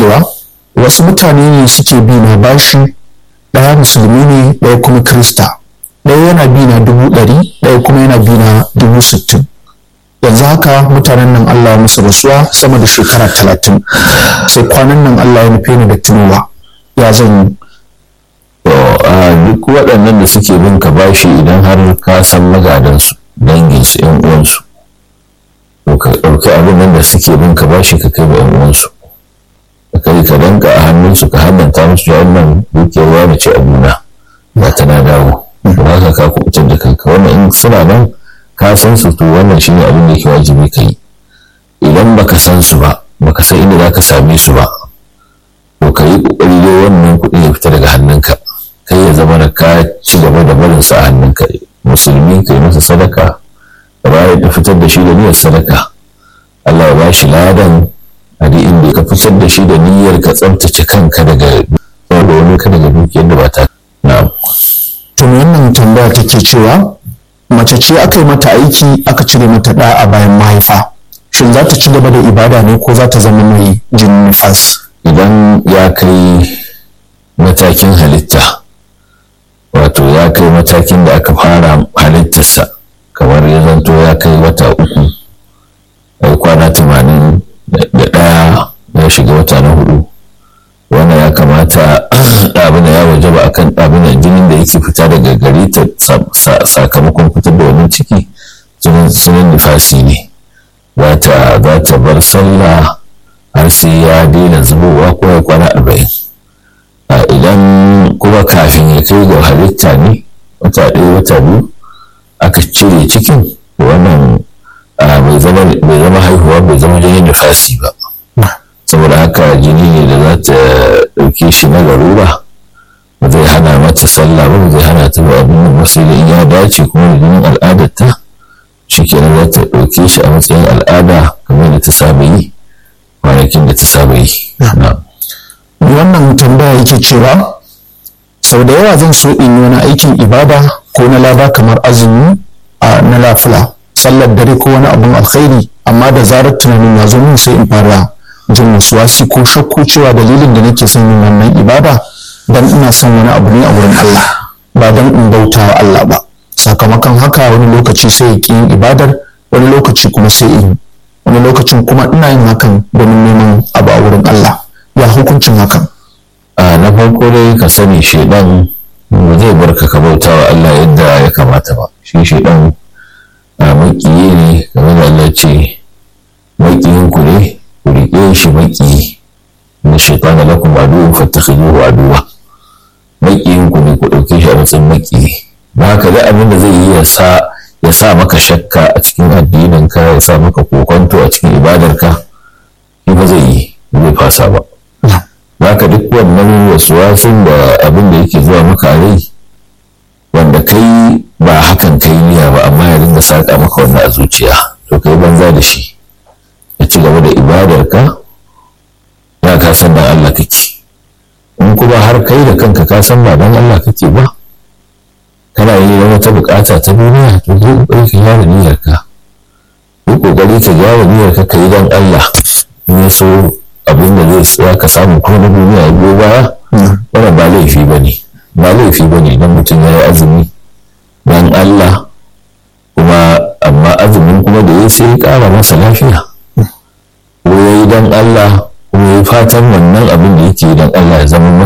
cewa wasu mutane ne suke bi na bashi ɗaya musulmi ne ɗaya kuma krista ɗaya yana bi na dubu ɗari ɗaya kuma yana bi na dubu sittin yanzu haka mutanen nan Allah ya musu rasuwa sama da shekara talatin sai kwanan nan Allah ya nufe ni da tunowa ya zan yi duk waɗannan da suke bin ka bashi idan har ka san magadansu danginsu yan uwansu to ka ɗauki abin nan da suke bin ka bashi ka kai wa yan uwansu ka kai ka danka a hannunsu ka hannanta musu da wannan dukiyar wani ce abuna ba ta na dawo to haka ka kubutar da kanka wannan in suna nan ka san su to wannan shine abin da yake wajibi ka yi idan baka san su ba baka san inda zaka same su ba to ka yi kokari dai wannan kuɗi ya fita daga hannunka kai ya zama da ka ci gaba da barin sa a hannunka musulmi kai masa sadaka da bayan da fitar da shi da niyyar sadaka Allah ya bashi ladan a duk inda ka fitar da shi da niyyar ka tsabtace kanka daga saboda wani ka daga dukiyar da ba ta na'am to wannan tambaya take cewa mace ce aka yi mata aiki aka cire mata ɗa a bayan mahaifa shin za ta ci gaba da ibada ne ko za ta zama mai jin nifas idan ya kai matakin halitta wato ya kai matakin da aka fara halittarsa kamar ya zanto ya kai wata uku ai kwana tamanin da ɗaya ya shiga wata na hudu wannan ya kamata abin ya waje ba akan abin jinin da yake fita daga gari ta sakamakon fitar da wani ciki sunan nifasi ne za ta bar sallah har sai ya daina zubowa ko ya kwana arba'in idan kuma kafin ya kai ga halitta ne wata ɗaya wata biyu aka cire cikin wannan bai zama haihuwa bai zama jinin nifasi ba saboda haka jini ne da za ta ɗauke shi na garura ba zai hana mata sallah ba zai hana ta ba abin nan sai da in ya dace kuma da jinin al'adarta shi kenan za ta ɗauke shi a matsayin al'ada kamar da ta saba yi kwanakin da ta saba yi. wannan tambaya yake cewa sau da yawa zan so in yi wani aikin ibada ko na lada kamar azumi a na lafula sallar dare ko wani abun alkhairi amma da zarar tunanin ya zo min sai in fara jin wasi ko shakku cewa dalilin da nake son yin wannan ibada dan ina son wani abu ne a wurin Allah ba dan in bauta wa Allah ba sakamakon haka wani lokaci sai ya yin ibadar wani lokaci kuma sai in wani lokacin kuma ina yin hakan domin neman abu a wurin Allah ya hukuncin hakan a na farko dai ka sani shaidan ba zai barka ka bauta wa Allah yadda ya kamata ba shi shaidan a makiyi ne game da Allah ce makiyin ku ne ku riƙe shi makiyi na shaitan da lakum aduwwun fattakhiduhu aduwwa makiyin ku ne ku ɗauke shi a matsayin makiyi ba haka da abin da zai yi ya sa ya sa maka shakka a cikin addinin ka ya sa maka kokonto a cikin ibadarka shi ba zai yi zai fasa ba haka duk wannan wasuwasin da abin da yake zuwa maka a rai wanda kai ba hakan kai niyya ba amma ya dinga saƙa maka wannan a zuciya to kai banza da shi ka ci gaba da ibadarka ya ka san dan Allah kake in kuma har kai da kanka ka san ba dan Allah kake ba kana yi da wata bukata ta duniya to zai kokari ka gyara niyyarka yi kokari ka gyara niyyarka ka yi dan Allah in so abin da zai tsaya ka samu ko na duniya ya biyo baya wannan ba laifi ba ne ba laifi ba ne don mutum ya yi azumi don Allah kuma amma azumin kuma da ya sai ya ƙara masa lafiya ko ya yi don Allah kuma ya fatan wannan abin da yake don Allah ya zama masa